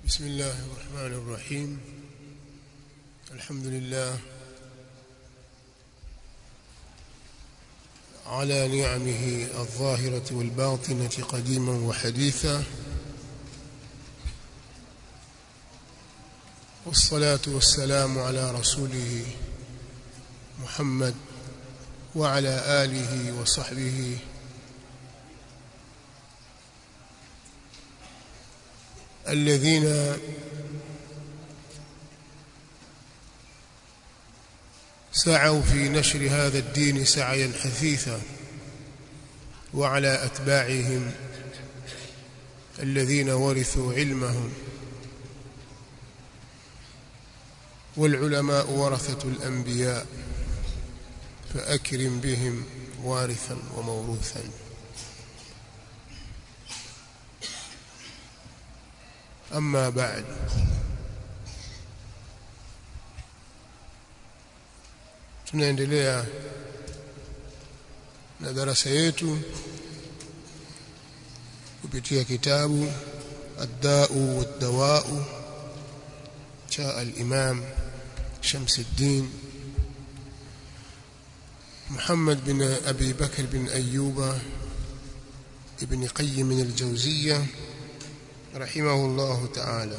بسم الله الرحمن الرحيم الحمد لله على نعمه الظاهرة والباطنة قديما وحديثا والصلاة والسلام على رسوله محمد وعلى آله وصحبه الذين سعوا في نشر هذا الدين سعيا حثيثا وعلى أتباعهم الذين ورثوا علمهم والعلماء ورثة الأنبياء فأكرم بهم وارثا وموروثا أما بعد tunaendelea na darasa yetu kupitia kitabu الداء والدواء جاء الإمام شمس الدين محمد بن أبي بكر بن أيوب ابن قيم الجوزية رحمه الله تعالى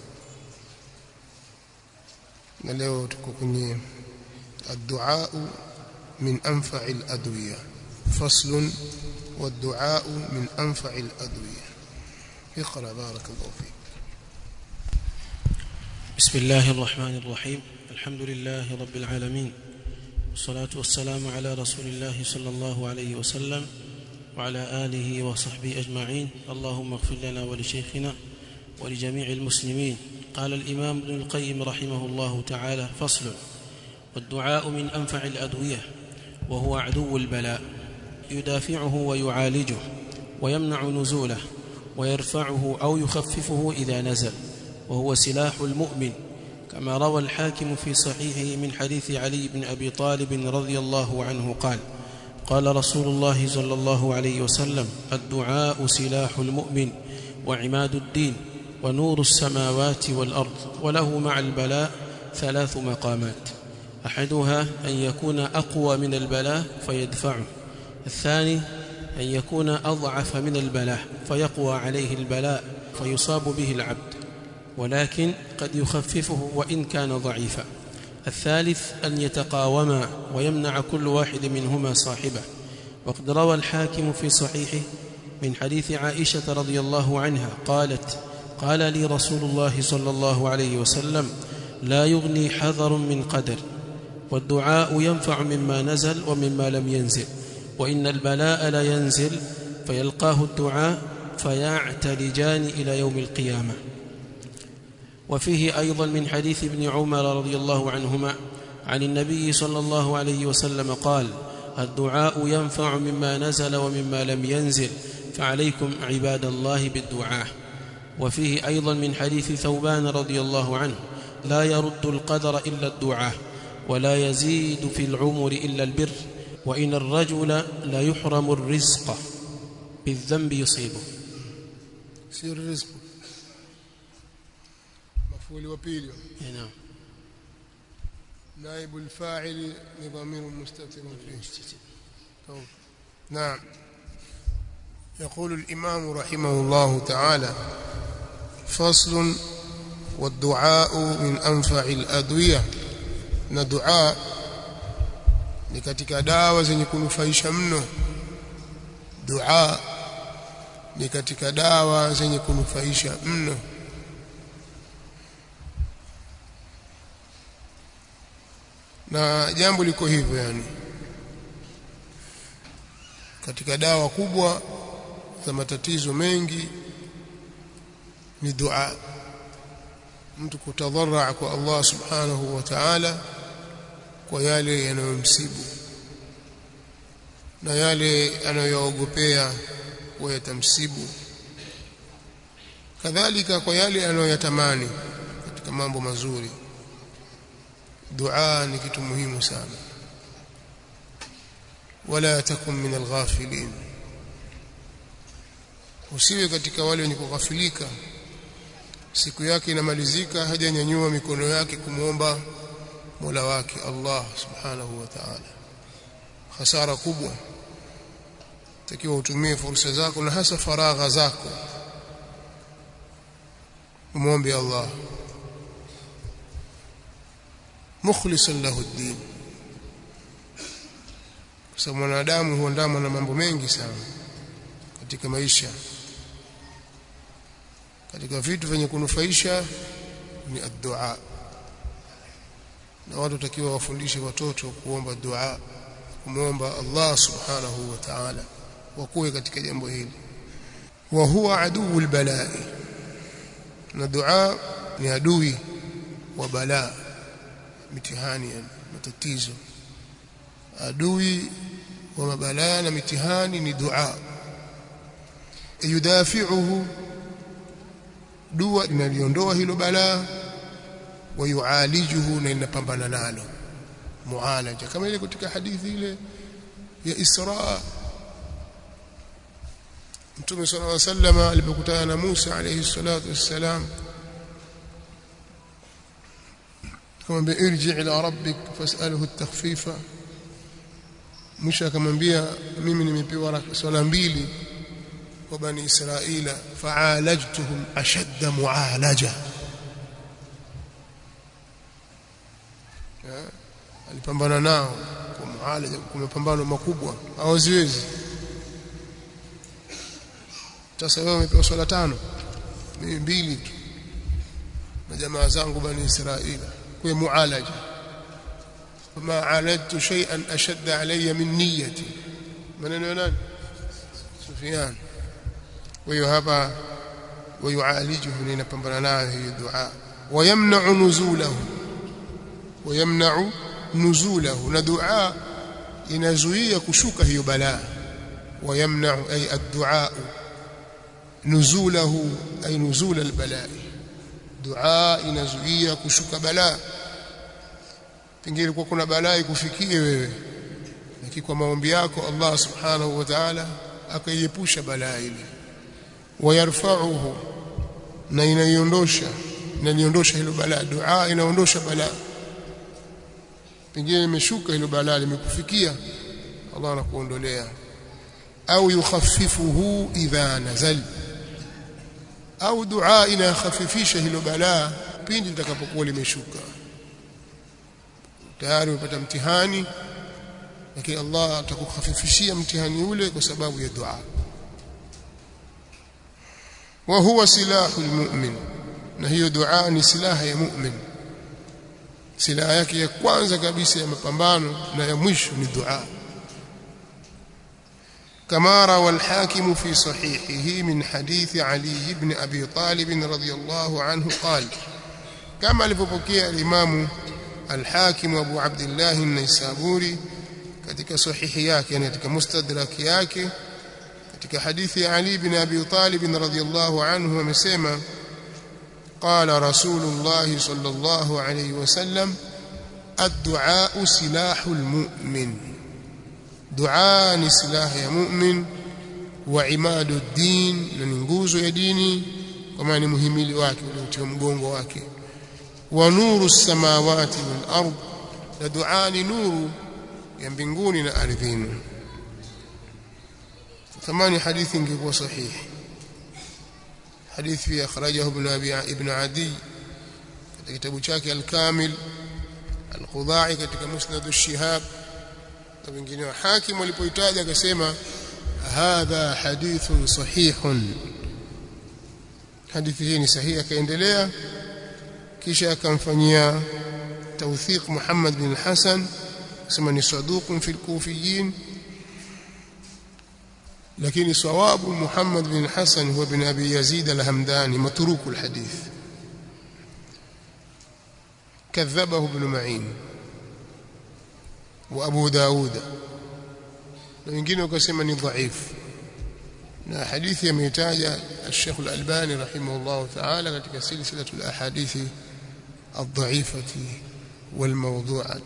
na leo tuko kwenye الدعاء من أنفع الأدوية فصل والدعاء من أنفع الأدوية اقرأ بارك الله فيك بسم الله الرحمن الرحيم الحمد لله رب العالمين والصلاة والسلام على رسول الله صلى الله عليه وسلم وعلى آله وصحبه أجمعين اللهم اغفر لنا ولشيخنا ولجميع المسلمين قال الإمام ابن القيم رحمه الله تعالى فصل والدعاء من أنفع الأدوية وهو عدو البلاء يدافعه ويعالجه ويمنع نزوله ويرفعه أو يخففه إذا نزل وهو سلاح المؤمن كما روى الحاكم في صحيحه من حديث علي بن أبي طالب رضي الله عنه قال قال رسول الله صلى الله عليه وسلم الدعاء سلاح المؤمن وعماد الدين ونور السماوات والأرض وله مع البلاء ثلاث مقامات أحدها أن يكون أقوى من البلاء فيدفعه الثاني أن يكون أضعف من البلاء فيقوى عليه البلاء فيصاب به العبد ولكن قد يخففه وإن كان ضعيفا الثالث أن يتقاوما ويمنع كل واحد منهما صاحبه وقد روى الحاكم في صحيحه من حديث عائشة رضي الله عنها قالت قال لي رسول الله صلى الله عليه وسلم لا يغني حذر من قدر والدعاء ينفع مما نزل ومما لم ينزل وإن البلاء لا ينزل فيلقاه الدعاء فيعتلجان إلى يوم القيامة وفيه أيضا من حديث ابن عمر رضي الله عنهما عن النبي صلى الله عليه وسلم قال الدعاء ينفع مما نزل ومما لم ينزل فعليكم عباد الله بالدعاء وفيه أيضا من حديث ثوبان رضي الله عنه لا يرد القدر إلا الدعاء ولا يزيد في العمر إلا البر وإن الرجل لا يحرم الرزق بالذنب يصيبه سير الرزق مفعول وبيل نعم نائب الفاعل لضمير مستتر فيه طيب. نعم يقول الإمام رحمه الله تعالى فصل والدعاء من أنفع الأدوية na dua ni katika dawa zenye kunufaisha mno dua ni katika dawa zenye kunufaisha mno na jambo liko hivyo yani katika dawa kubwa za matatizo mengi ni dua mtu kutadharaa kwa Allah subhanahu wa ta'ala kwa yale yanayomsibu na yale anayoogopea kuwa yatamsibu kadhalika kwa yale anayoyatamani katika mambo mazuri dua ni kitu muhimu sana wala takun min alghafilin usiwe katika wale wenye kughafilika siku yake inamalizika hajanyanyua mikono yake kumwomba Mola wake Allah subhanahu wa ta'ala hasara kubwa takiwa utumie fursa zako na hasa faragha zako umwombe Allah mukhlisan lahu ad-din kwa sababu mwanadamu huandamwa na mambo mengi sana katika maisha katika vitu vyenye kunufaisha ni ad-du'a na watu watakiwa wafundishe watoto kuomba dua kumwomba Allah subhanahu wa ta'ala wakuwe katika jambo hili wa huwa aduul balai na dua ni adui wa balaa mitihani yani matatizo adui wa mabalaa na mitihani ni dua yudafi'uhu dua inaliondoa hilo balaa wayualijuhu na inapambana nalo mualaja kama ile katika hadithi ile ya Isra Mtume صلى الله عليه وسلم alipokutana na Musa alayhi salatu wassalam akamwambia irji ila rabbik fas'alhu at-takhfifa Musa akamwambia mimi nimepewa swala mbili kwa bani Israila fa'alajtuhum ashadda mu'alaja alipambana nao kwa mualaja kwa mapambano makubwa hawaziwezi sasa wewe umepewa swala tano mimi mbili tu na jamaa zangu bani Israila kwa mualaja ma aladtu shay'an ashadda alayya min niyyati maneno ya nani Sufyan kwa hiyo hapa wayualijuhu ni inapambana nayo hiyo dua wayamna'u nuzulahu wayamna'u nuzulahu na dua inazuia kushuka hiyo balaa wayamna'u ay ad-du'a nuzulahu ay nuzul al-balaa dua inazuia kushuka balaa pengine kwa kuna balaa ikufikie wewe lakini kwa maombi yako Allah subhanahu wa ta'ala akaiepusha balaa ile wayarfa'uhu na inaiondosha inaliondosha hilo balaa dua inaondosha balaa pengine imeshuka hilo balaa limekufikia Allah anakuondolea au yukhaffifuhu idha nazal au dua inakhafifisha hilo balaa pindi litakapokuwa limeshuka tayari umepata mtihani lakini Allah atakukhafifishia mtihani ule kwa sababu ya dua wa huwa silahu almu'min na hiyo dua ni silaha ya mu'min silaha yake ya kwanza kabisa ya mapambano na ya mwisho ni dua كما روى الحاكم في صحيحه من حديث علي بن أبي طالب رضي الله عنه قال كما لفبكي الإمام الحاكم أبو عبد الله النيسابوري katika sahihi yake yani katika mustadrak yake katika hadithi ya Ali bin Abi Talib radhiyallahu anhu amesema qala rasulullah sallallahu alayhi wasallam ad-du'a silahul mu'min dua ni silaha ya mu'min wa imadu din na ni nguzo ya dini kwa maana ni muhimili wake ule mgongo wake wa nuru samawati wal ard na dua ni nuru ya mbinguni na ardhini thamani hadithi ingekuwa sahihi hadithi akhrajahu ibn abi ibn adi katika kitabu chake al-kamil al-khudai katika musnad ash-shihab na wengine wa hakim walipoitaja akasema hadha hadithun sahihun hadithi hii ni sahihi akaendelea kisha akamfanyia tawthiq Muhammad bin Hasan akasema ni saduqun fil kufiyin lakini sawabu Muhammad bin Hasan huwa bin Abi Yazid al-Hamdani matruku al-hadith كذبه ابن معين وابو داود na wengine wakasema ni dhaifu na hadithi ameitaja Sheikh Al-Albani rahimahullah ta'ala katika silsilatu al-ahadithi الضعيفة والموضوعة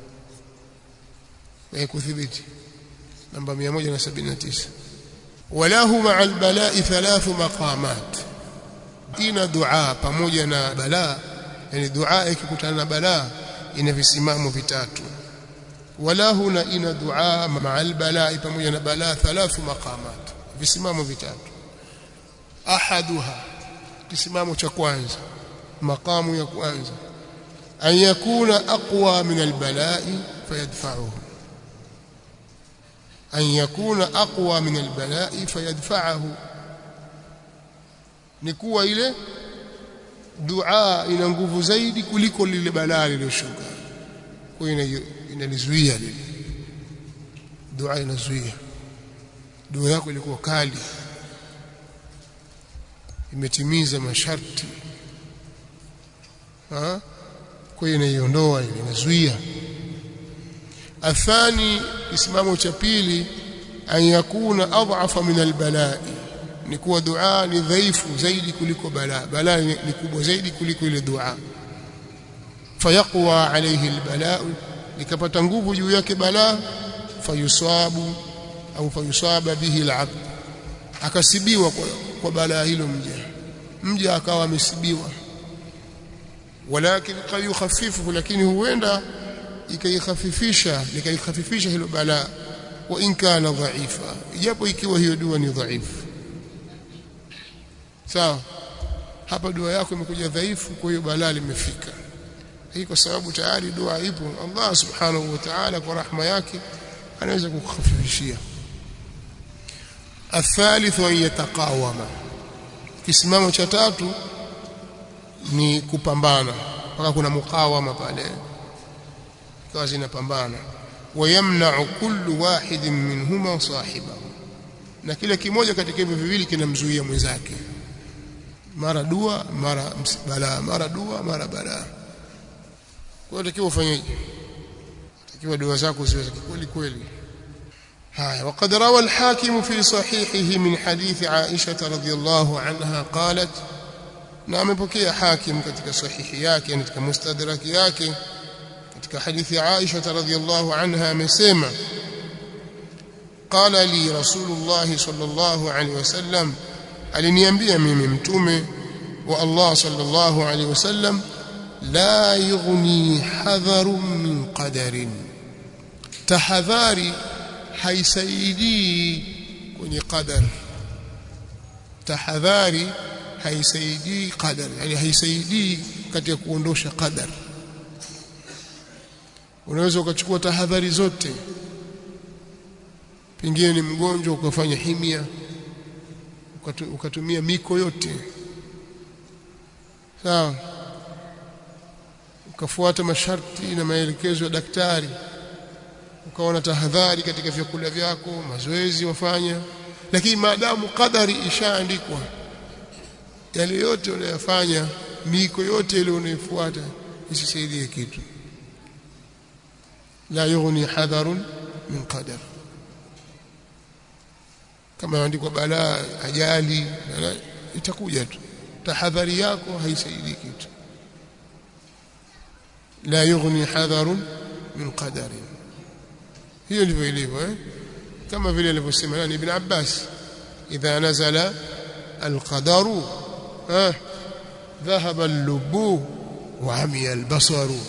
ويكثبت نمبر 179 وله مع البلاء ثلاث مقامات ina dua pamoja na balaa yani dua ikikutana na balaa ina visimamo vitatu wala huna ina dua ma'al balaa pamoja na balaa thalathu maqamat visimamo vitatu ahaduha kisimamo cha kwanza maqamu ya kwanza an yakuna aqwa min albala'i fayadfa'uhu an yakuna aqwa min albala'i fayadfa'uhu ni kuwa ile dua ina nguvu zaidi kuliko lile balaa lililoshuka kwa hiyo inalizuia lile dua inazuia dua yako ilikuwa kali imetimiza masharti ha kwa hiyo inaiondoa ile inazuia athani isimamo cha pili an yakuna adhafa min albalai ni kuwa dua ni dhaifu zaidi kuliko balaa balaa ni kubwa zaidi kuliko ile dua fayaqwa alayhi albalaa likapata nguvu juu yake balaa fayusabu au fayusaba bihi alabd akasibiwa kwa, kwa balaa hilo mja mja akawa amesibiwa walakin qad yukhaffifu lakini huenda ikaikhafifisha likaikhafifisha hilo balaa wa in kana dhaifa ijapo ikiwa hiyo dua ni dhaifu sawa hapa dua yako imekuja dhaifu kwa hiyo balaa limefika hii kwa sababu tayari dua ipo Allah subhanahu wa ta'ala kwa rahma yake anaweza kukhafifishia الثالث أن يتقاوم kisimamo cha tatu ni kupambana mpaka kuna mukawama pale ikawa zinapambana wayamna'u kullu wahidin minhuma sahibahu na kila kimoja katika hivyo viwili kinamzuia mwenzake mara dua mara balaa mara dua mara balaa kwa hiyo takiwa ufanyeje takiwa dua zako ziwe za kweli kweli هاي وقد روى الحاكم في صحيحه من حديث عائشة رضي الله عنها قالت نعم بكي حاكم katika sahihi yake katika mustadrak yake katika hadithi Aisha radhiyallahu anha amesema qala li rasulullah sallallahu alaihi wasallam aliniambia mimi mtume wa Allah sallallahu alaihi wasallam la yughni hadharun min qadarin tahadhari haisaidii kwenye qadar tahadhari haisaidii qadar yani haisaidii katika kuondosha qadar unaweza ukachukua tahadhari zote pengine ni mgonjwa ukafanya himia ukatumia miko yote sawa ukafuata masharti na maelekezo ya daktari ukaona tahadhari katika vyakula vyako mazoezi wafanya lakini maadamu kadari ishaandikwa yale yote unayofanya miko yote ile unayofuata isisaidie kitu la yughni hadharun min qadar kama andikwa balaa ajali itakuja tu tahadhari yako haisaidii kitu la yughni hadharun min qadarin hiyo ndivyo ilivyo eh kama vile alivyosema nani ibn Abbas idha nazala alqadaru eh dhahaba al-lubu wa amiya al-basaru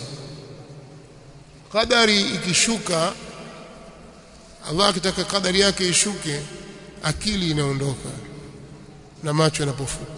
qadari ikishuka Allah akitaka qadari yake ishuke akili inaondoka na macho yanapofuka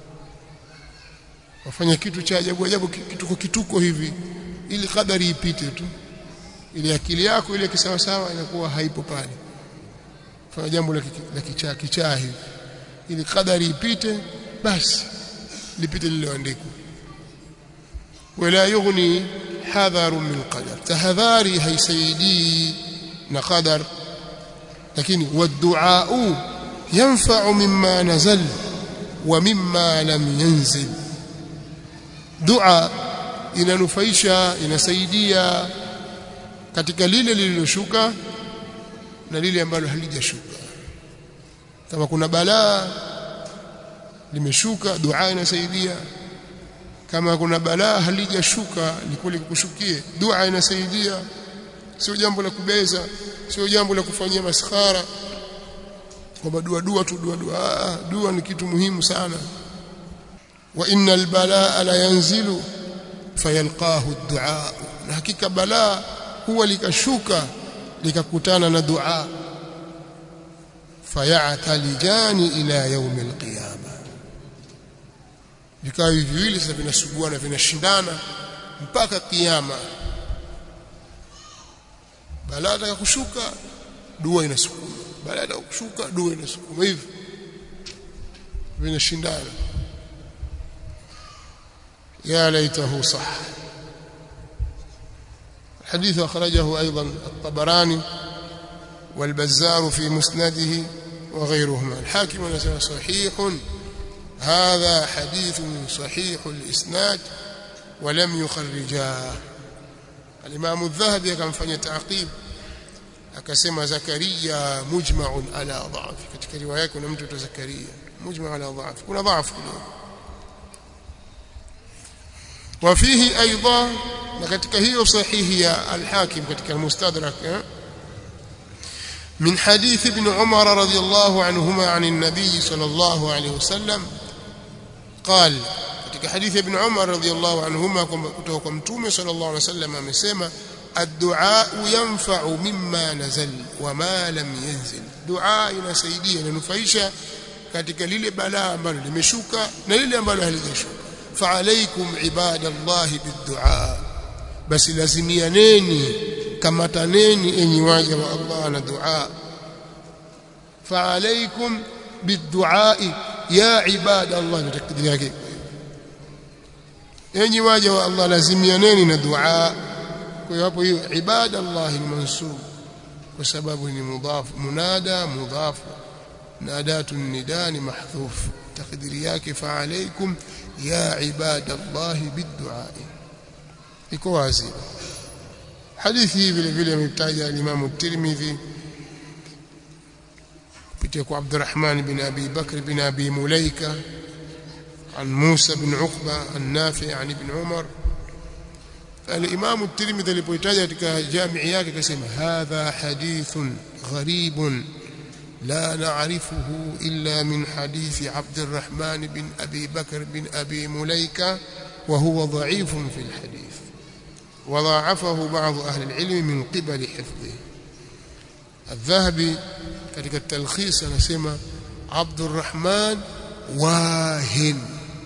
wafanya kitu cha ajabu ajabu kituko kituko hivi ili qadari ipite tu ili akili yako ile kisawa sawa inakuwa haipo pale fanya jambo la kichaa kichaa hivi ili kadari ipite basi lipite lililoandikwa wala yughni hadharu min qadar tahadhari haisaidii na qadar lakini waddu'a yanfa'u mimma nazal wa mimma lam yanzil dua inanufaisha inasaidia katika lile lililoshuka na lile ambalo halijashuka kama kuna balaa limeshuka dua inasaidia kama kuna balaa halijashuka likule kukushukie dua inasaidia sio jambo la kubeza sio jambo la kufanyia maskhara kwamba dua dua tu dua dua ah, dua ni kitu muhimu sana wa innal balaa la yanzilu fayalqahu ad-du'a na hakika balaa huwa likashuka likakutana na dua fayatalijani ila yaumi alqiyama vikao hivi viwili sasa vinasuguana vinashindana mpaka kiyama balaa ataka kushuka dua inasukuma balaa ataka kushuka dua inasukuma hivi vinashindana يا ليته صح الحديث أخرجه أيضا الطبراني والبزار في مسنده وغيرهما الحاكم نسأل صحيح هذا حديث صحيح الإسناد ولم يخرجاه الإمام الذهبي كان فني تعقيب akasema zakaria mujma'un ala dha'f katika riwaya kuna mtu tu zakaria mujma' ala dha'f kuna dha'f kidogo وفيه ايضا na katika hiyo sahihi ya al-hakim katika al-mustadrak من حديث ابن عمر رضي الله عنهما عن النبي صلى الله عليه وسلم قال katika hadithi ibn Umar radhiyallahu anhuma kutoka kwa mtume sallallahu alaihi wasallam amesema ad-du'a yanfa'u mimma nazal wa ma lam yanzil dua inasaidia inanufaisha katika lile balaa ambalo limeshuka na lile ambalo halijashuka fa'alaykum ibadallahi bid-du'a basi lazimianeni kamataneni enyi waja wa Allah na dua fa'alaykum bid-du'a ya ibadallah na takdiri yake enyi waja wa Allah lazimianeni na dua kwa hiyo hapo hiyo ibadallah ni mansub kwa sababu ni mudhaf munada mudhaf nadatu nida ni mahdhuf takdiri yake fa alaykum ya ibadallah biddu'a iko wazi hadithi vile vile ametaja Imam at-Tirmidhi kupitia kwa Abdurrahman bin Abi Bakr bin Abi Mulaika عن موسى بن عقبة النافع عن ابن عمر الإمام الترمذي alipoitaja katika jamii yake akasema hadha hadithun gharibun لا نعرفه إلا من حديث عبد الرحمن بن أبي بكر بن أبي مليكة وهو ضعيف في الحديث وضاعفه بعض أهل العلم من قبل حفظه الذهبي katika التلخيص anasema عبد الرحمن واهن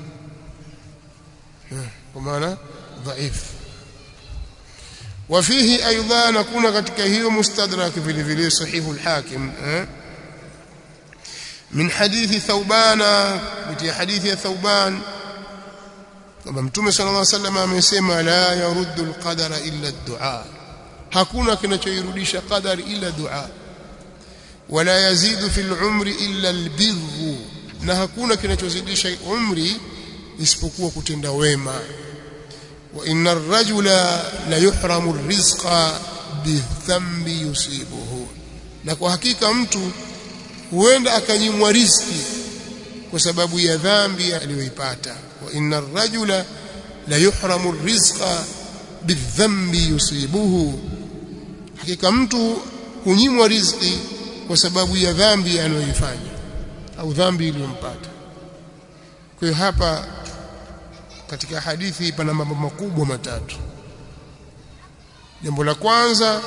ومعنى ضعيف وفيه ايضا نكون katika hiyo mustadrak vile vile sahih al-hakim من حديث ثوبان بتي حديث ثوبان kama mtume sallallahu alaihi wasallam amesema la yaruddu al-qadara illa ad-du'a hakuna kinachoirudisha qadari illa dua wala yazidu fil umri illa al-birru na hakuna kinachozidisha umri isipokuwa kutenda wema wa inna ar-rajula la yuhramu ar-rizqa bidhambi yusibuhu na kwa hakika mtu huenda akanyimwa riziki kwa sababu ya dhambi aliyoipata wa inna ar-rajula la yuhramu ar-rizqa bidhambi yusibuhu hakika mtu hunyimwa riziki kwa sababu ya dhambi anayoifanya au dhambi iliyompata kwa hiyo hapa katika hadithi pana mambo makubwa matatu jambo la kwanza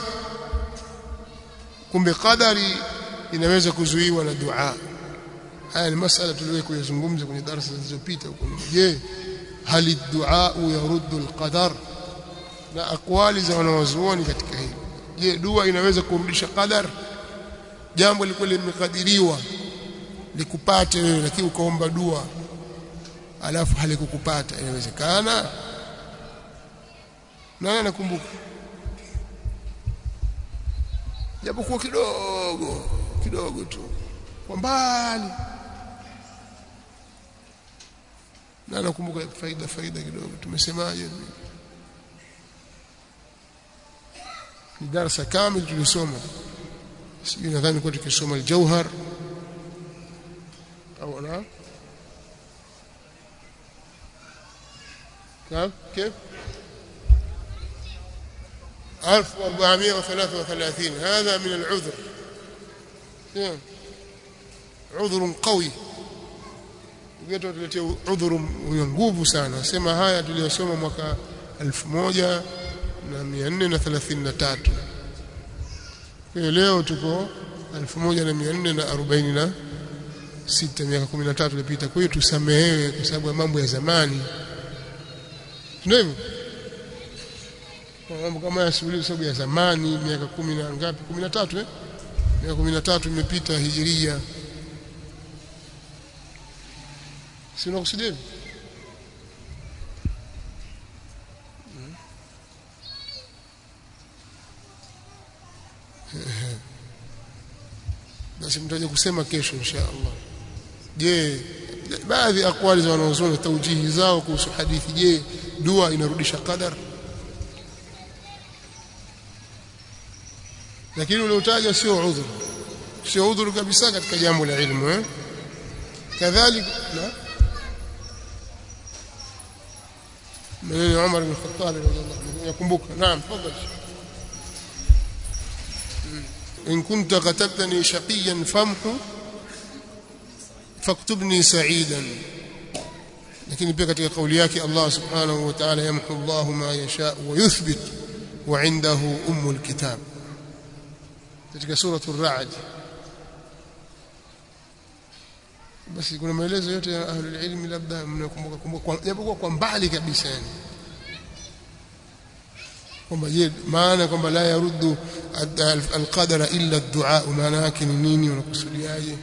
kumbe qadari inaweza kuzuiwa na dua haya ni masala tuliwahi kuyazungumza kwenye darasa zilizopita huko je hali dua yaruddu alqadar na akwali za wanawazuoni katika hili je dua inaweza kurudisha qadar jambo lilikuwa limekadiriwa likupate wewe lakini ukaomba dua alafu halikukupata inawezekana nani anakumbuka japokuwa kidogo kidogo tu kwa mbali na nakumbuka faida faida kidogo tumesemaje ni darasa kamili tulisoma sijui nadhani kwa tukisoma al-jauhar au na كم كيف 1433 هذا من العذر عذر قوي ngeto tuletea udhuru wenye nguvu sana nasema haya tuliyosoma mwaka 1433 kwa leo tuko 1446 miaka 13 iliyopita kwa hiyo tusamehewe kwa sababu ya mambo ya zamani ndio hivyo mambo kama ya shughuli kwa sababu ya zamani miaka 10 na ngapi 13 eh miaka 13 imepita hijiria si unakusudia hivyo basi mtaje kusema kesho insha Allah je baadhi ya akwali za wanaozoni taujihi zao kuhusu hadithi je dua inarudisha qadar lakini uliotaja sio udhuru sio udhuru kabisa katika jambo la ilmu eh kadhalika na maneno Umar bin Khattab radhiallahu anhu yakumbuka naam tafadhali إن كنت كتبتني شقيا فامحو فاكتبني سعيدا lakini pia katika kauli yake Allah subhanahu wa ta'ala yamhu Allah ma yasha wa yuthbit wa indahu ummul kitab katika sura ar-ra'd basi kuna maelezo yote ya ahli ilmi labda mnakumbuka kumbuka japokuwa kwa mbali kabisa yani kwamba je maana kwamba la yaruddu alqadara illa ad-du'a maana yake ni nini unakusudiaje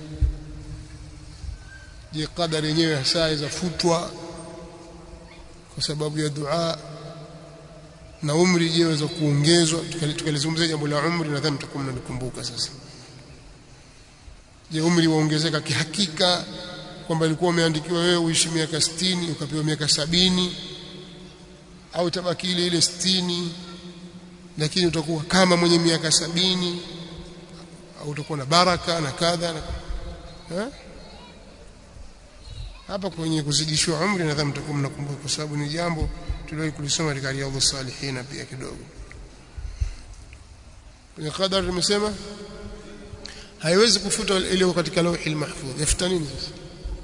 je qadari yenyewe hasa izafutwa kwa sababu ya dua na umri je waweza kuongezwa tukalizungumzia jambo la umri nadhani mtakuwa mnanikumbuka sasa je umri waongezeka kihakika kwamba ilikuwa umeandikiwa wewe uishi miaka 60 ukapewa miaka sabini au tabaki ile ile 60 lakini utakuwa kama mwenye miaka sabini au utakuwa na baraka na kadha na ha? hapa kwenye kuzidishwa umri nadhani mtakuwa mnakumbuka kwa sababu ni jambo tuliwahi kulisoma katika riyadhus salihin pia kidogo kwenye qadar tumesema haiwezi kufuta ile katika lauhi mahfudh yafuta nini sasa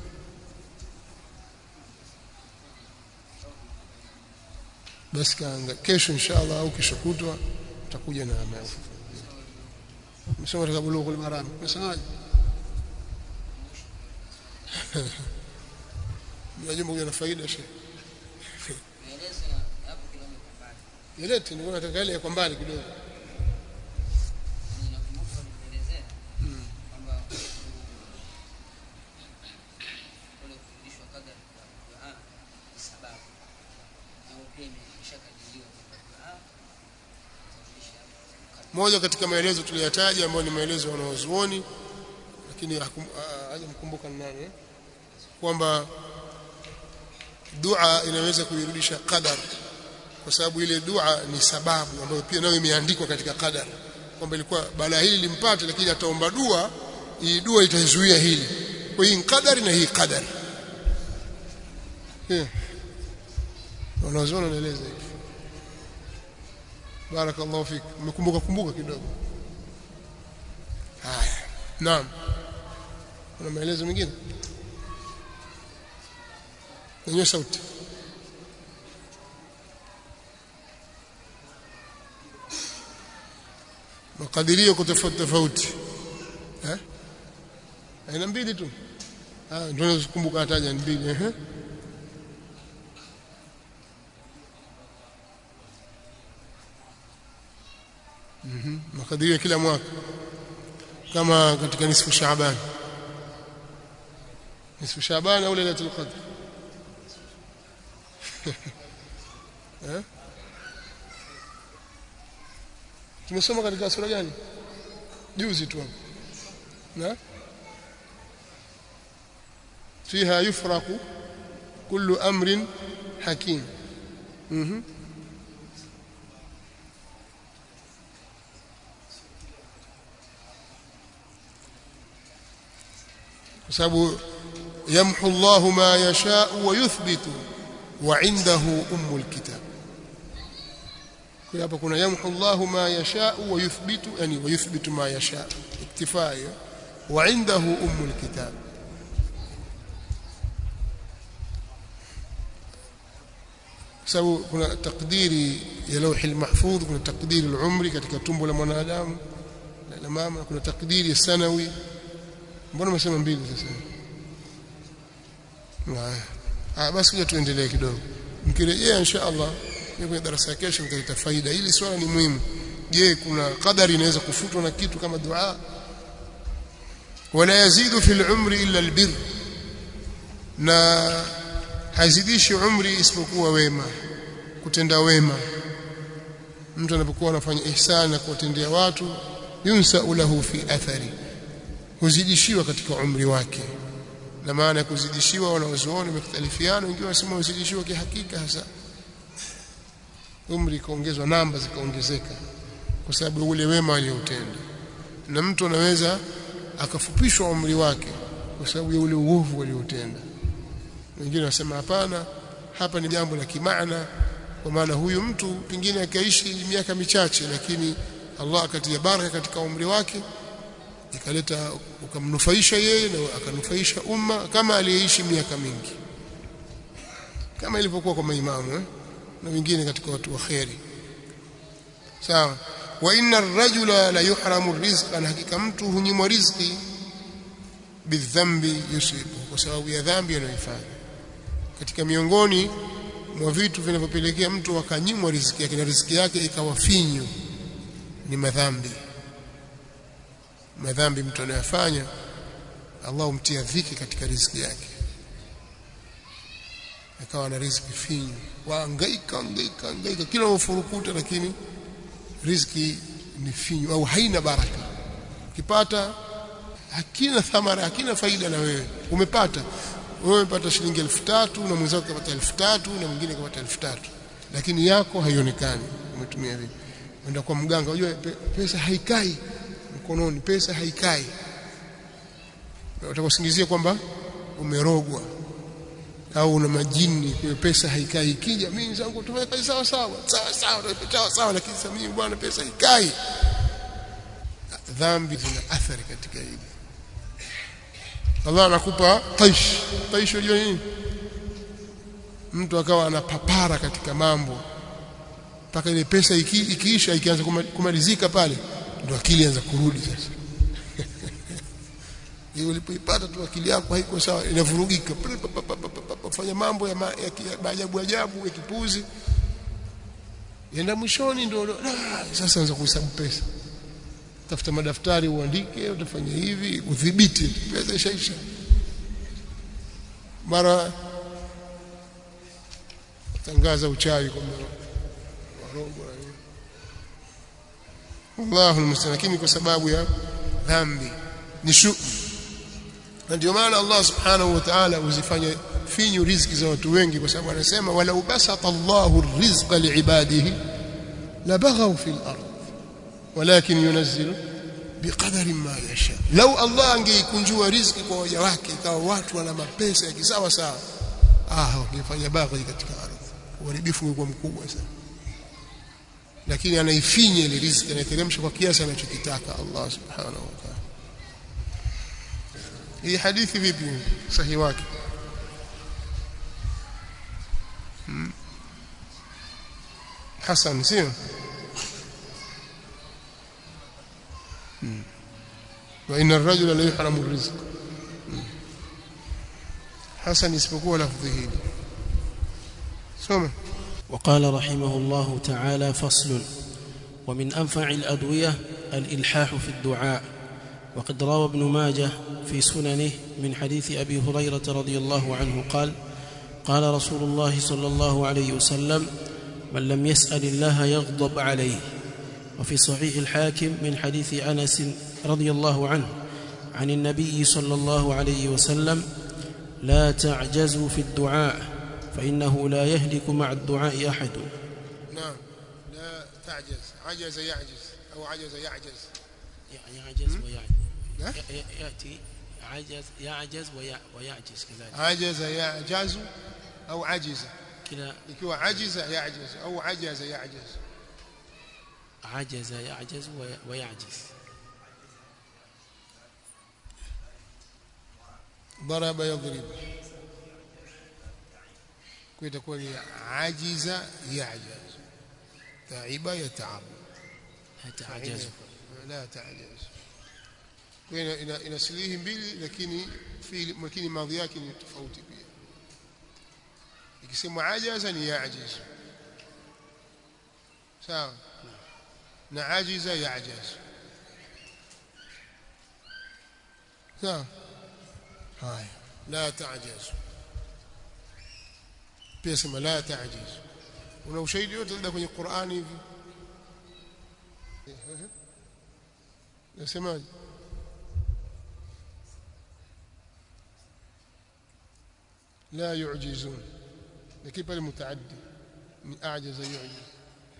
basi kaanga kesho inshallah au kesho kutwa tutakuja na maafu msoma katika bulughul maram msemaje Najua kuna faida shehe. Yelete ni nataka ile kwa mbali kidogo. moja katika maelezo tuliyotaja ambayo ni maelezo wanaozuoni lakini hajamkumbuka ni nani kwamba dua inaweza kuirudisha qadar kwa sababu ile dua ni sababu ambayo pia nayo imeandikwa katika qadar kwamba ilikuwa balaa hili limpate lakini ataomba dua hii dua itazuia hili kwa hii qadari na hii qadar yeah. wanazuoni wanaeleza hivi barakallahu fik umekumbuka kumbuka kidogo haya naam kuna maelezo mengine nenye sauti makadirio kwa tofauti tofauti eh aina mbili tu ah ndio nakumbuka hataja mbili eh Mhm. Makadirio ya kila mwaka kama katika nisfu Shaaban. Nisfu Shaaban au Lailatul Qadr. eh? Tumesoma katika sura gani? Juzi tu hapo. Na? فيها يفرق كل أمر حكيم. Mhm. kwa sababu yamhu Allahu ma yasha wa yuthbitu wa indahu ummul kitab kwa hapa kuna yamhu Allahu ma yasha wa yuthbitu yani wa yuthbitu ma yasha iktifaa wa indahu ummul kitab sababu kuna takdiri ya lauhi mahfudh kuna takdiri al-umri katika tumbo la mwanadamu la mama kuna takdiri ya sanawi mbona umesema mbili sasa ah basi kuja tuendelee kidogo mkirejea insha Allah kwenye darasa ya kesho nitaleta faida hili swala ni muhimu je kuna qadari inaweza kufutwa na kitu kama dua wala yazidu fil umri illa albir na hazidishi umri isipokuwa wema kutenda wema mtu anapokuwa anafanya ihsani na kuwatendea watu yunsa lahu fi athari huzidishiwa katika umri wake na maana ya kuzidishiwa wanaozuoni wamekhtalifiana wengine wanasema huzidishiwa kihakika hasa umri ikaongezwa namba zikaongezeka kwa sababu ule wema aliyoutenda na mtu anaweza akafupishwa umri wake kwa sababu ya ule uovu aliotenda wengine wanasema hapana hapa ni jambo la kimaana kwa maana huyu mtu pengine akaishi miaka michache lakini Allah akatia baraka katika umri wake ikaleta ukamnufaisha yeye na akanufaisha umma kama aliyeishi miaka mingi kama ilivyokuwa kwa maimamu eh? na wengine katika watu wa kheri sawa wa inna ar-rajula la yuhramu rizqa na hakika mtu hunyimwa riziki bidhambi yusibu kwa sababu ya dhambi anayoifanya katika miongoni mwa vitu vinavyopelekea mtu akanyimwa riziki yake na riziki yake ikawa finyu ni madhambi madhambi mtu anayofanya Allah umtia dhiki katika riziki yake akawa na riziki finyu waangaika angaika angaika kila ufurukuta lakini riziki ni finyu au haina baraka ukipata hakina thamara hakina faida na wewe umepata wewe umepata shilingi elfu tatu na mwenzako kapata elfu tatu na mwingine kapata elfu tatu lakini yako haionekani umetumia vipi unaenda kwa mganga unajua pesa haikai mkononi pesa haikai utakusingizia kwamba umerogwa au una majini kwa pesa haikai ikija mimi zangu tumefanya kazi sawa sawa sawa sawa sawa sawa lakini sasa mimi bwana pesa haikai dhambi zina athari katika hili Allah anakupa taish taish unajua nini mtu akawa anapapara katika mambo mpaka ile pesa iki, ikiisha ikianza kumalizika pale ndio akili anza kurudi sasa hiyo ulipoipata tu akili yako haiko sawa inavurugika fanya mambo ya maajabu ajabu ya kipuzi yenda mwishoni ndio sasa anza kuhesabu pesa tafuta madaftari uandike utafanya hivi udhibiti pesa ishaisha mara tangaza uchawi kwamba warongo Allahu almustaan lakini kwa sababu ya dhambi ni shu na ndio maana Allah subhanahu wa ta'ala uzifanya finyu riziki za watu wengi kwa sababu anasema walau basata Allahu rizqa liibadihi labaghaw fil ard walakin yunazzilu biqadari ma yasha lau Allah angeikunjua riziki kwa waja wake ikawa watu wana mapesa ya kisawa sawa ah wangefanya baghi katika ardhi uharibifu ungekuwa mkubwa sana lakini anaifinya ile riziki anaiteremsha kwa kiasi anachokitaka Allah subhanahu wa ta'ala hii hadithi vipi sahihi wake hmm. Hasan sio hmm. wa inna ar-rajula la yuhramu ar-rizq hmm. Hasan isipokuwa lafdhi hili soma وقال رحمه الله تعالى فصل ومن أنفع الأدوية الإلحاح في الدعاء وقد روى ابن ماجه في سننه من حديث أبي هريرة رضي الله عنه قال قال رسول الله صلى الله عليه وسلم من لم يسأل الله يغضب عليه وفي صحيح الحاكم من حديث أنس رضي الله عنه عن النبي صلى الله عليه وسلم لا تعجزوا في الدعاء فإنه لا يهلك مع الدعاء أحد نعم لا تعجز عجز يعجز أو عجز يعجز يعجز لا؟ ويعجز يأتي عجز يعجز ويع- ويعجز كذلك عجز يعجز أو عجز كلا ikiwa ajiza yajaz au ajaza yajaz عجز يعجز وي- ويعجز ضرب يضرب kwa itakuwa ni ajiza yajaz taiba yataabu هتعجز la taajaz kwa ina, ina, ina silihi mbili lakini fiili lakini madhi yake ni tofauti pia ikisema ajaza ni yajiz sawa na ajiza yajaz sawa haya la taajaz pia sema la taajaz una ushahidi wote labda kwenye Qur'ani hivi nasemaje لا يعجزون لكن pale mutaaddi ni ajaza yu'jiz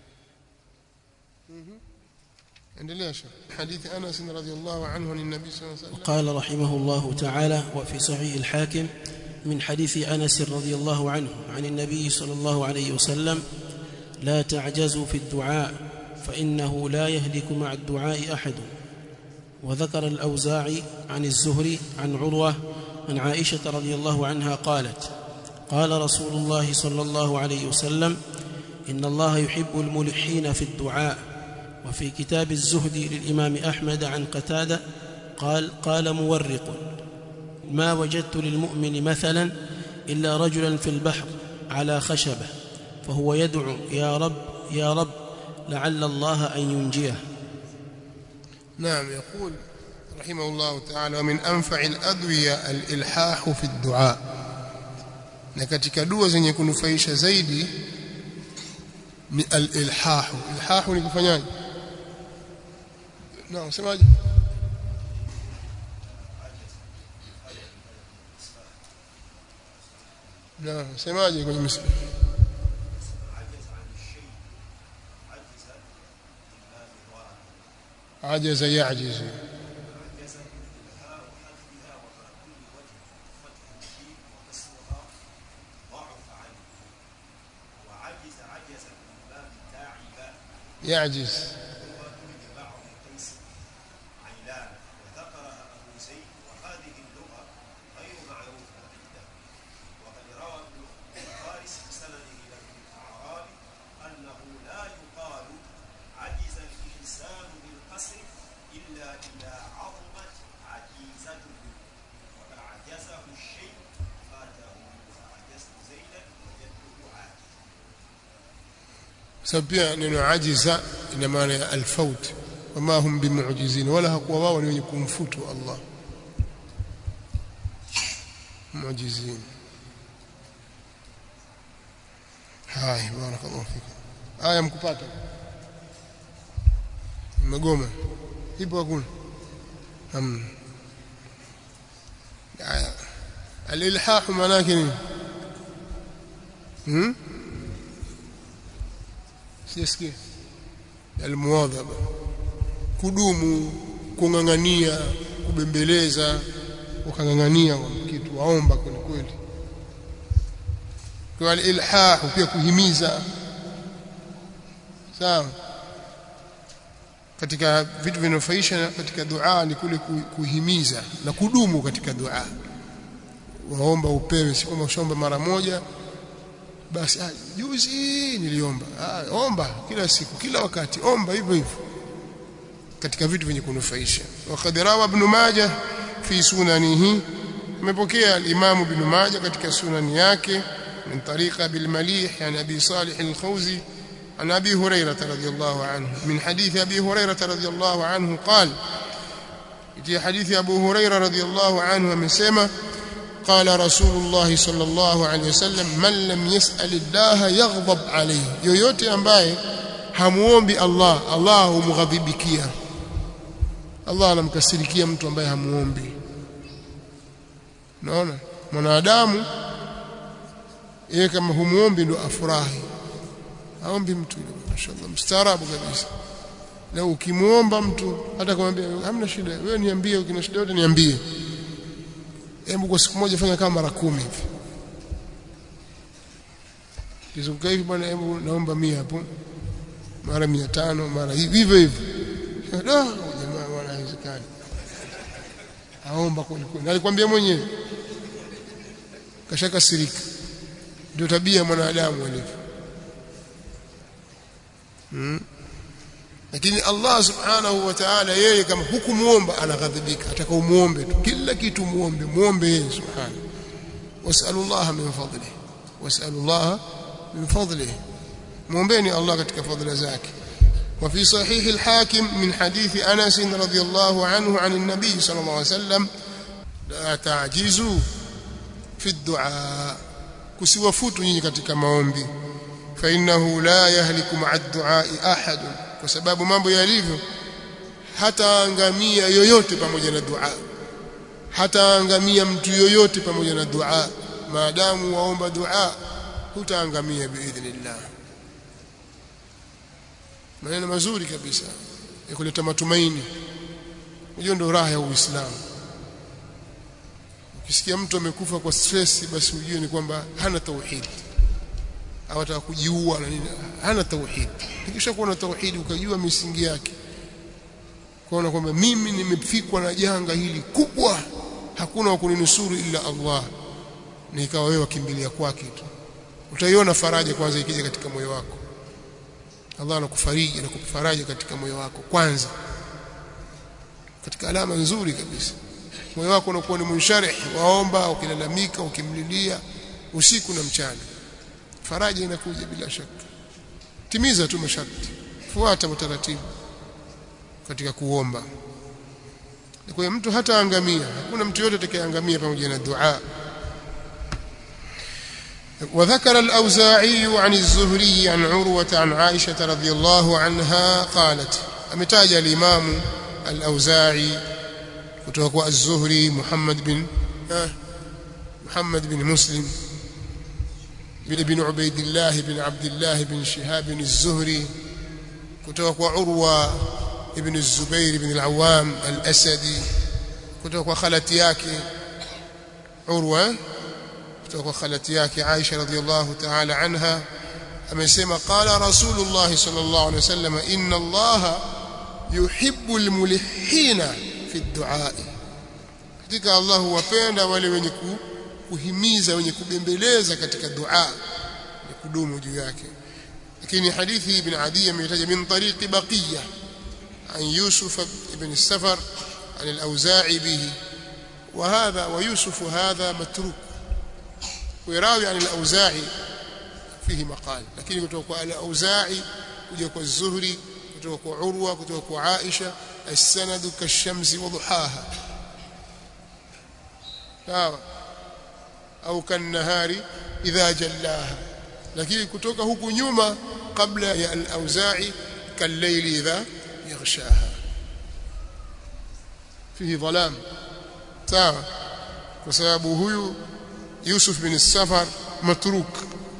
endelea shekh hadithi Anas radhiyallahu anhu an nabii sallallahu alayhi wasallam قال رحمه الله تعالى وفي صحيح الحاكم من حديث انس رضي الله عنه عن النبي صلى الله عليه وسلم لا تعجزوا في الدعاء فانه لا يهلك مع الدعاء احد وذكر الاوزاعي عن الزهري عن عروه عن عائشه رضي الله عنها قالت قال رسول الله صلى الله عليه وسلم ان الله يحب الملحين في الدعاء وفي كتاب الزهد للامام احمد عن قتاده قال قال مورق ما وجدت للمؤمن مثلا الا رجلا في البحر على خشبه فهو يدعو يا رب يا رب لعل الله ان ينجيه نعم يقول رحمه الله تعالى ومن أنفع الأدوية الإلحاح في الدعاء na katika dua zenye kunufaisha zaidi ni al-ilhahu ilhahu ni kufanyaje na usemaje na usemaje kwenye msali عجز يعجز يعجز sababu pia neno ajiza ina maana ya alfaut wama hum bimu'jizin wala hakuwa wao ni wenye kumfutu Allah mu'jizin hai barakallahu fikum aya mkupata mmegoma ipo hakuna hamna aya alilhah maana yake nini hmm? sijasikia almuwadhaba kudumu kung'ang'ania kubembeleza ukang'ang'ania kwa kitu waomba kweli kweli kwa ilhah pia kuhimiza sawa katika vitu vinafaisha katika dua ni kule kuhimiza na kudumu katika dua waomba upewe si kama ushaomba mara moja basi ah, juzi niliomba ah, omba kila siku kila wakati omba hivyo hivyo katika vitu vyenye kunufaisha waqad rawa ibn majah fi sunanihi amepokea al-imam ibn majah katika sunani yake min tariqa bil malih yani abi salih al-khawzi عن ابي هريره رضي الله عنه من حديث ابي هريره رضي الله عنه قال في حديث ابو هريره رضي الله عنه amesema قال رسول الله صلى الله عليه وسلم من لم يسأل الله يغضب عليه yoyote ambaye hamuombi Allah Allah humghadhibikia Allah anamkasirikia mtu ambaye hamuombi naona mwanadamu yeye kama humuombi ndo afurahi aombi mtu mashaallah mstaarabu kabisa na ukimuomba mtu hata kumwambia hamna shida wewe niambie ukina shida yote niambie hebu kwa siku moja fanya kama mara kumi hivi kizunguka hivi bwana hebu naomba mia hapo mara mia tano mara hivi hivyo hivyo da jamaa bwana haiwezekani aomba kweli kweli alikwambia mwenyewe kashaka sirika ndio tabia mwanadamu alivyo hmm? lakini Allah subhanahu wa ta'ala yeye kama hukumuomba anaghadhibika ataka umuombe tu kila kitu muombe muombe yeye subhanahu wasallallahu min fadlihi wasallallahu min fadlihi muombeeni Allah katika fadhila zake وفي صحيح الحاكم من حديث أنس رضي الله عنه عن النبي صلى الله عليه وسلم لا تعجزوا في الدعاء كسوفوتوا nyinyi katika maombi فإنه لا يهلك مع الدعاء أحد kwa sababu mambo yalivyo hataangamia yoyote pamoja na dua hataangamia mtu yoyote pamoja na dua maadamu waomba dua hutaangamia biidhnillah maneno mazuri kabisa ya kuleta matumaini hiyo ndio raha ya Uislamu ukisikia mtu amekufa kwa stress basi ujue ni kwamba hana tauhid au ataka kujiua na nini hana tauhid ikisha kuwa na tauhid ukajua misingi yake kuona kwamba mimi nimefikwa na janga hili kubwa hakuna wa kuninusuru ila Allah na ikawa wewe wakimbilia kwake tu utaiona faraja kwanza ikija katika moyo wako Allah anakufariji na kukufaraja katika moyo wako kwanza katika alama nzuri kabisa moyo wako unakuwa ni munsharih waomba ukilalamika ukimlilia usiku na mchana faraja inakuja bila shaka timiza tu masharti fuata utaratibu katika kuomba kwa hiyo mtu hata angamia hakuna mtu yote atakayeangamia pamoja na dua وذكر الأوزاعي عن الزهري عن عروة عن عائشة رضي الله عنها قالت أمتاج الإمام الأوزاعي kutoka الزهري محمد بن محمد بن مسلم بن عبيد الله بن عبد الله بن شهاب الزهري kutoka عروة ابن الزبير بن العوام الأسدي kutoka khalati yake Urwa kutoka khalati yake Aisha radhiallahu ta'ala anha amesema qala rasulullah sallallahu alaihi wasallam inna Allah yuhibbu almulihina fi ad-du'a katika Allah huwapenda wale wenye kuhimiza wenye kubembeleza katika dua ni kudumu juu yake lakini hadithi ibn Adi ametaja min tariqi baqiya عن يوسف بن السفر عن الأوزاعي به وهذا ويوسف هذا متروك ويراوي عن الأوزاعي فيه مقال لكن كتوك الأوزاعي كتوك الزهري كتوك عروة كتوك عائشة السند كالشمس وضحاها أو كالنهار إذا جلاها لكن كتوك هكو نيوما قبل يا الأوزاعي كالليل إذا يغشاها فيه ظلام sawa kwa sababu huyu Yusuf bin Safar matruk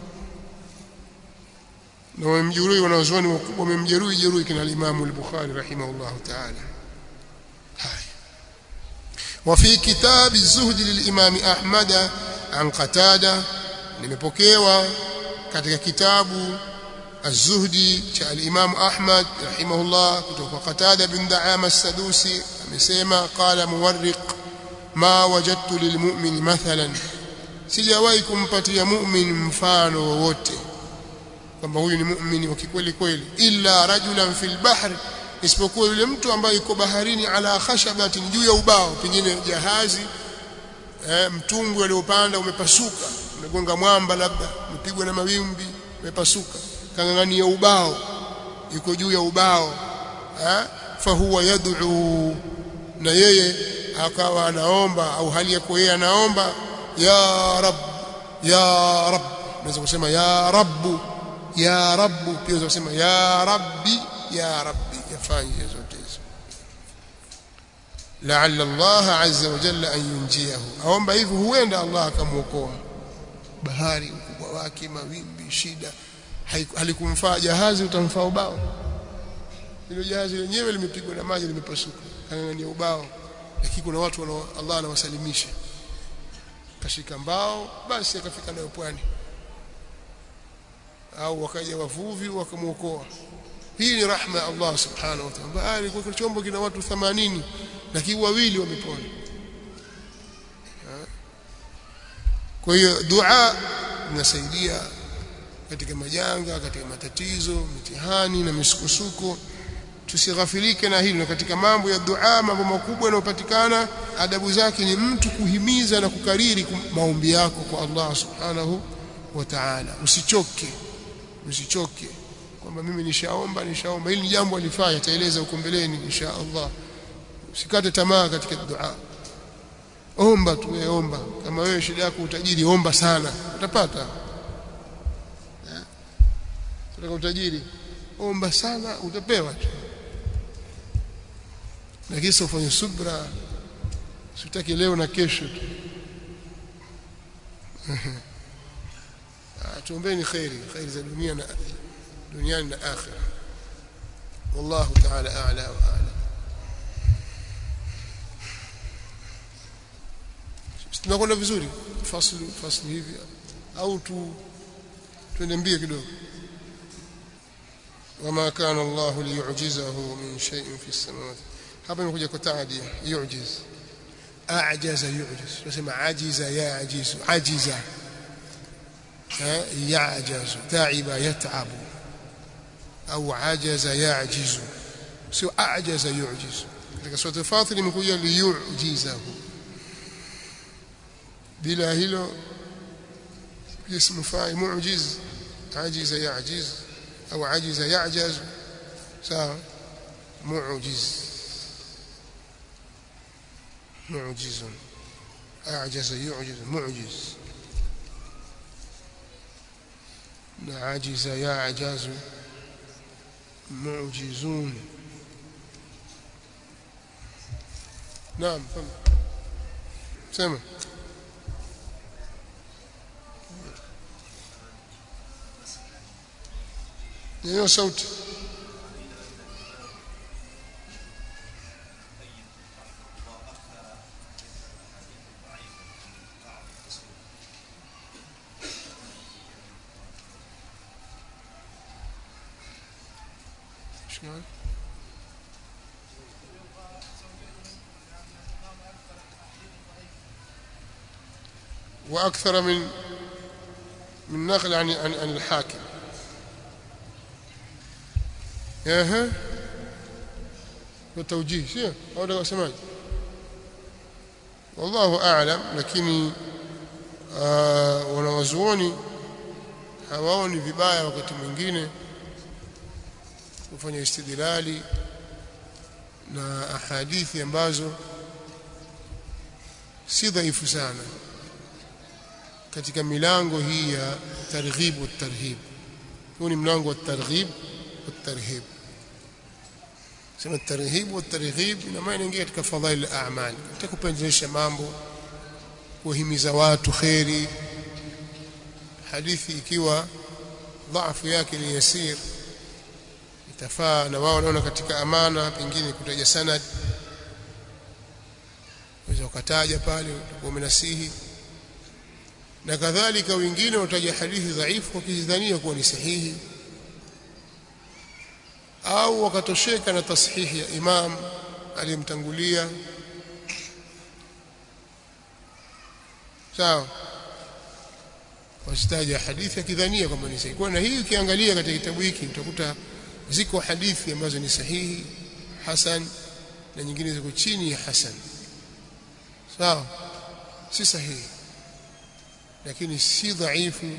na wamjeruhi wanazuoni wakubwa wamemjeruhi jeruhi kina Imam al-Bukhari rahimahullah ta'ala haya وفي كتاب الزهد للإمام أحمد عن قتادة nimepokewa katika kitabu الزهدي cha al-Imam Ahmad rahimahullah kutoka Qatada bin Da'ama as-Sadusi amesema qala muwarriq ma wajadtu lilmu'min mathalan sijawahi kumpatia mu'min mfano wowote kwamba huyu ni mu'mini wa kikweli kweli illa rajulan fil bahr isipokuwa yule mtu ambaye yuko baharini ala khashabatin juu ya ubao pengine jahazi eh, mtumbwi aliopanda umepasuka umegonga mwamba labda umepigwa na mawimbi umepasuka kangangania ubao yuko juu ya ubao eh, fahuwa yad'u na yeye akawa anaomba au hali yako yeye anaomba ya rab ya rab unaweza kusema ya rabbu ya rabbu pia unaweza kusema ya rabbi ya rabbi yafanye zote hizo la'alla Allah azza wa jalla an yunjiyahu aomba hivyo huenda Allah akamuokoa bahari ukubwa wake mawimbi shida halikumfaa jahazi utamfaa ubao hilo jahazi lenyewe limepigwa na maji limepasuka kangania ubao lakini kuna watu wana Allah anawasalimisha kashika mbao basi akafika nayo pwani au wakaja wavuvi wakamuokoa hii ni rahma ya Allah subhanahu wa ta'ala bahari kwa chombo kina watu 80 lakini wawili wamepona kwa hiyo dua linasaidia katika majanga katika matatizo mitihani na misukosuko tusighafilike na hilo katika mambo ya dua mambo makubwa yanayopatikana adabu zake ni mtu kuhimiza na kukariri maombi yako kwa Allah subhanahu wa ta'ala usichoke usichoke kwamba mimi nishaomba nishaomba hili ni jambo alifanya ataeleza huko mbeleni insha Allah usikate tamaa katika dua omba tu wewe omba kama wewe shida yako utajiri omba sana utapata unataka utajiri omba sana utapewa tu na kisa ufanye subra sitaki leo na kesho tu tuombeni khairi khairi za dunia na duniani na akhira wallahu ta'ala a'la wa a'la tunakwenda vizuri faslu faslu hivi au tu twende mbio kidogo wama kana Allah liyu'jizahu min shay'in fi as-samawati hapa imekuja kwa taadia yu'jiz a'jaza yu'jiz tunasema ajiza ya'jizu ajiza ya'jazu ta'iba yat'abu au ajaza ya'jizu sio a'jaza yu'jizu katika sura Fatir imekuja liyu'jizahu bila hilo اسم فاعل معجز عجز يعجز أو عجز يعجز سواء معجز معجز أعجز يعجز معجز عجز يعجز معجزون نعم سمع hiyo sauti شلون واكثر من من نقل عن عن, عن الحاكم ehe kwa tawjih sio au ndio wasemaje wallahu a'lam lakini wanawazuoni hawaoni vibaya wakati mwingine kufanya istidlali na ahadithi ambazo si dhaifu sana katika milango hii ya targhib wa tarhib huu ni mlango wa targhib wa tarhib sema الترهيب والترغيب ina maana ingia katika fadhail al-a'mal katika kupendezesha mambo kuhimiza watu khairi hadithi ikiwa dhaifu yake ni yasir itafaa na wao wanaona katika amana pengine kutaja sanad unaweza ukataja pale utakuwa umenasihi na kadhalika wengine wataja hadithi dhaifu wakizidhania kuwa ni sahihi au wakatosheka na tashihi ya imam aliyemtangulia sawa wasitaja hadithi akidhania kwamba ni sahihi kwa na hii ukiangalia katika kitabu hiki utakuta ziko hadithi ambazo ni sahihi hasan na nyingine ziko chini ya hasan sawa si sahihi lakini si dhaifu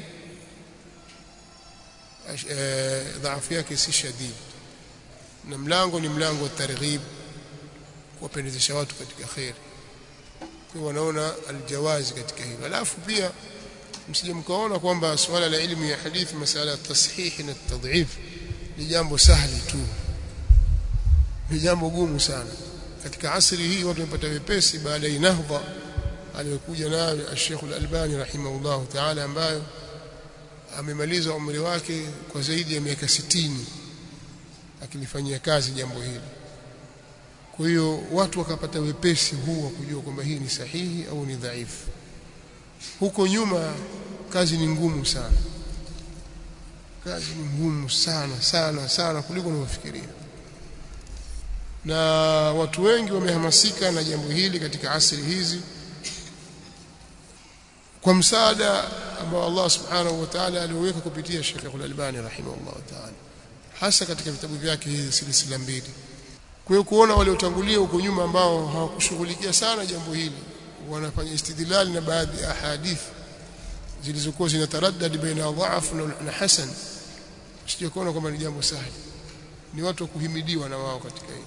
dhaifu yake si shadidi na mlango ni mlango wa targhib kuwapendezesha watu katika khair kwa wanaona aljawazi katika hilo alafu pia msije mkaona kwamba swala la elimu ya hadithi masala ya tashihi na tadhif ni jambo sahli tu ni jambo gumu sana katika asri hii watu wamepata wepesi baada ya nahdha aliyokuja nayo Sheikh Al-Albani rahimahullah ta'ala ambayo amemaliza umri wake kwa zaidi ya miaka sitini akilifanyia kazi jambo hili kwa hiyo watu wakapata wepesi huu wa kujua kwamba hii ni sahihi au ni dhaifu huko nyuma kazi ni ngumu sana kazi ni ngumu sana sana sana kuliko unavyofikiria na watu wengi wamehamasika na jambo hili katika asili hizi kwa msaada ambao Allah subhanahu wa ta'ala alioweka kupitia Sheikh Al-Albani rahimahullah ta'ala hasa katika vitabu vyake hizi silsila mbili kwa hiyo kuona waliotangulia huko nyuma ambao hawakushughulikia sana jambo hili wanafanya istidlal na baadhi ya hadithi zilizokuwa zinataraddad baina dha'af na hasan sije kuona kwamba ni jambo sahihi ni watu wa kuhimidiwa na wao katika hili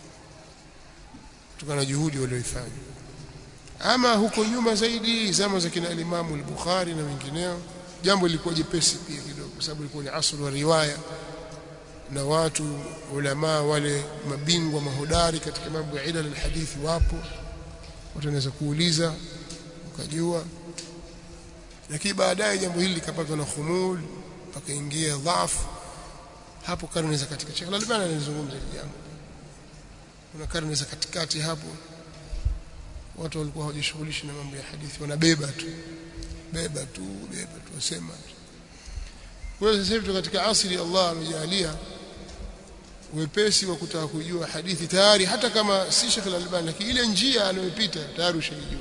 kutokana na juhudi walioifanya ama huko nyuma zaidi zama za kina Imam al-Bukhari na wengineo jambo lilikuwa jepesi pia kidogo kwa sababu ilikuwa ni asr wa riwaya na watu ulama wale mabingwa mahodari katika mambo ya ilal alhadithi wapo watu wanaweza kuuliza ukajua lakini baadaye jambo hili likapatwa na khumul pakaingia dhaifu hapo karne za katika Sheikh Al-Albani alizungumza hili jambo kuna karne za katikati hapo watu walikuwa hawajishughulishi na mambo ya hadithi wanabeba tu beba tu beba tu wasema tu kwa hiyo sasa hivi katika asili Allah amejalia wepesi wa kutaka kujua hadithi tayari hata kama si Sheikh Al-Albani lakini ile njia anayopita tayari ushajua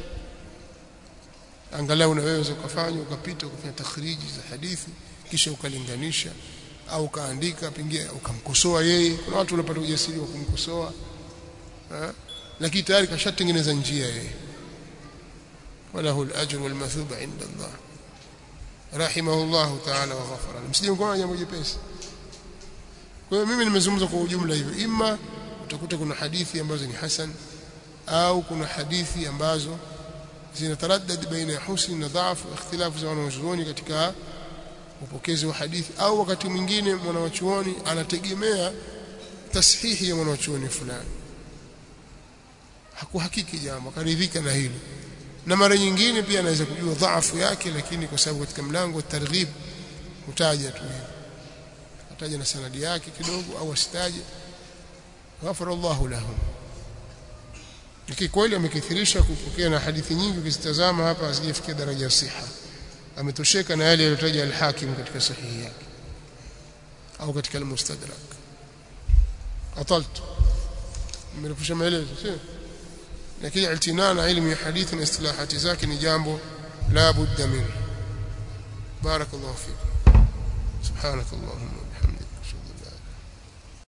angalau unaweza ukafanya ukapita ukafanya takhriji za hadithi kisha ukalinganisha au ukaandika pengine ukamkosoa yeye kuna watu wanapata ujasiri wa kumkosoa lakini tayari kashatengeneza njia yeye وله الأجر والمثوبة عند الله رحمه الله تعالى وغفر له msije mkoona jambo jepesi kwa hiyo mimi nimezungumza kwa ujumla hivyo ima utakuta kuna hadithi ambazo ni hasan au kuna hadithi ambazo zinataraddad baina ya husni na dhaifu ikhtilafu za wanazuoni katika upokezi wa hadithi au wakati mwingine mwanawachuoni anategemea tashihi ya mwanawachuoni fulani hakuhakiki jambo akaridhika na hilo na mara nyingine pia anaweza kujua dhaifu yake lakini kwa sababu katika mlango wa targhib utaja tu hivyo ataja na sanadi yake kidogo au asitaje ghafara Allahu lahum lakini kweli amekithirisha kupokea na hadithi nyingi ukizitazama hapa hazijafikia daraja ya siha ametosheka na yale yaliyotaja al-Hakim katika sahihi yake au katika al-Mustadrak ataltu nimerefusha maelezo sio lakini iltinaa na ilmu ya hadithi na istilahati zake ni jambo la budda min barakallahu fikum subhanakallahumma